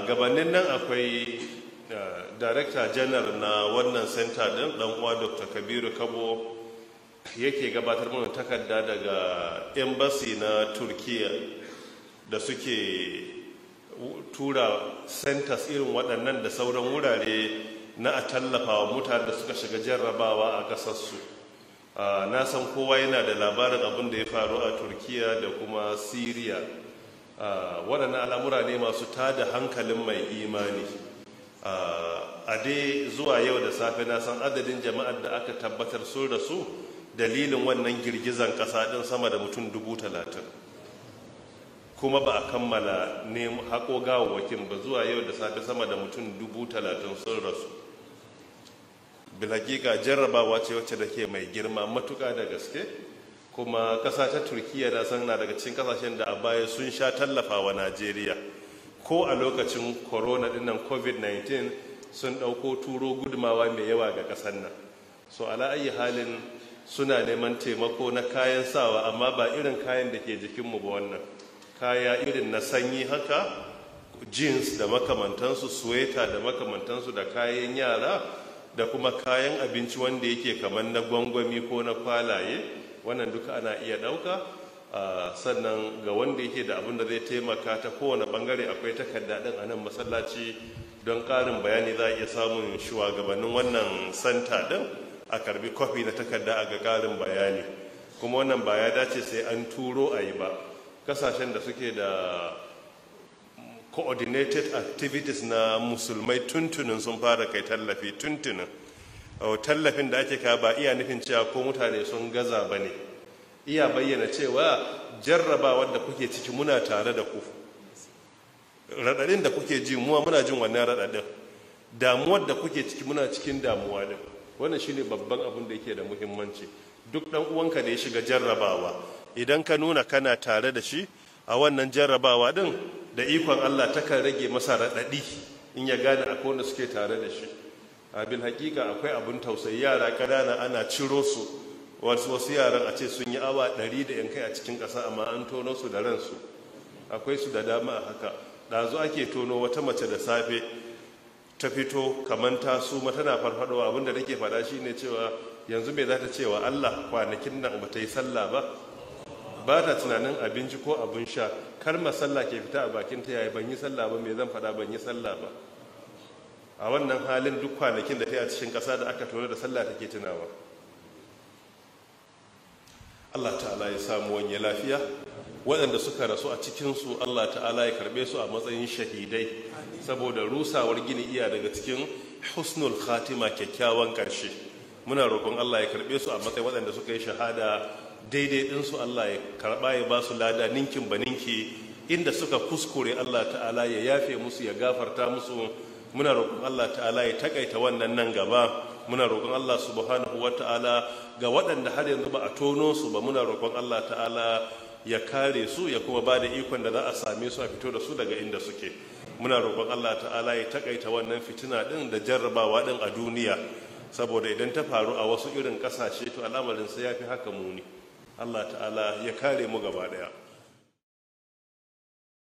gabanin nan akwai director general na wannan center din dan uwa dr kabiru kabo yake gabatar mana takarda daga embassy na turkiya da suke tura centers irin waɗannan da sauran wurare na a tallafa wa mutane da suka shiga jarrabawa a ƙasarsu na san kowa yana da labarin abin da ya faru a turkiya da kuma syria waɗannan al'amura ne masu tada hankalin mai imani a dai zuwa yau da safe na san adadin jama'ar da aka tabbatar sun rasu dalilin wannan girgizan ƙasa ɗin sama da mutum dubu talatin kuma ba a kammala nemo haƙo gawawwakin ba zuwa yau da safe sama da mutum dubu talatin sun rasu bilhakika jarrabawa ce wacce da ke mai girma matuƙa da gaske kuma ƙasa ta turkiya na san na daga cikin ƙasashen da a baya sun sha tallafa wa najeriya ko a lokacin corona dinnan covid-19 sun ɗauko turo gudumawa mai yawa ga ƙasar nan so ala ayi halin suna neman taimako na kayan sawa amma ba irin kayan da ke jikinmu ba wannan kaya irin na sanyi haka jeans da makamantansu suweta da makamantansu da kayan yara da kuma kayan abinci wanda yake kamar na gwangwami ko na kwalaye wannan duka ana iya ɗauka sannan ga wanda yake da abin da zai taimaka ta kowane bangare akwai takarda ɗin a nan masallaci don ƙarin bayani za a iya samun shugabannin wannan santa ɗin a karbi kwafi na takarda a ga ƙarin bayani kuma wannan ba ya dace sai an turo a yi ba kasashen da suke da coordinated activities na musulmai tuntunin sun fara kai tallafi tuntunin tallafin da ake ka ba iya nufin cewa ko mutane sun gaza ba ne iya bayyana cewa jarraba wadda kuke ciki muna tare da ku raɗaɗin da kuke ji muwa muna jin wannan raɗaɗin damuwar da kuke ciki muna cikin damuwa din wannan shine babban abin da yake da muhimmanci duk ɗan uwanka da ya shiga jarrabawa idan ka nuna kana tare da shi a wannan jarrabawa din da ikon Allah takan rage masa raɗaɗi in ya gane akwai wanda suke tare da shi abin hakika akwai abin tausayi yara ƙanana ana ciro su wasu wasu yaran a ce sun yi awa ɗari da yankai a cikin ƙasa amma an tono su da ransu akwai su da dama a haka ɗazu ake tono wata mace da safe ta fito kamar ta suma tana farfadowa abinda nake faɗa shine cewa yanzu me za ta cewa Allah kwanakin nan ba ta yi sallah ba ba ta tunanin abinci ko abin sha kar sallah ke fita a bakin ta yayi ban yi sallah ba me zan faɗa ban yi sallah ba a wannan halin duk kwanakin da ta yi a cikin ƙasa da aka tono da sallah take tunawa Allah ta'ala ya samu wanye lafiya waɗanda suka rasu a cikinsu Allah ta'ala ya karɓe su a matsayin shahidai saboda rusawar gini iya daga cikin husnul khatima kyakkyawan ƙarshe muna roƙon Allah ya karɓe su a matsayin waɗanda suka yi shahada daidai ɗinsu Allah ya karɓa ya ba su lada ninkin ba ninki inda suka kuskure Allah ta'ala ya yafe musu ya gafarta musu muna roƙon Allah ta'ala ya takaita wannan nan gaba muna roƙon Allah subhanahu wa ta'ala ga waɗanda har yanzu ba a tono su ba muna roƙon Allah ta'ala ya kare su ya kuma ba da ikon da za a same su a fito da su daga inda suke muna roƙon Allah ta'ala ya takaita wannan fitina ɗin da jarrabawa ɗin a duniya saboda idan ta faru a wasu irin ƙasashe to al'amarin sai ya fi haka muni Allah ta'ala ya kare mu gaba ɗaya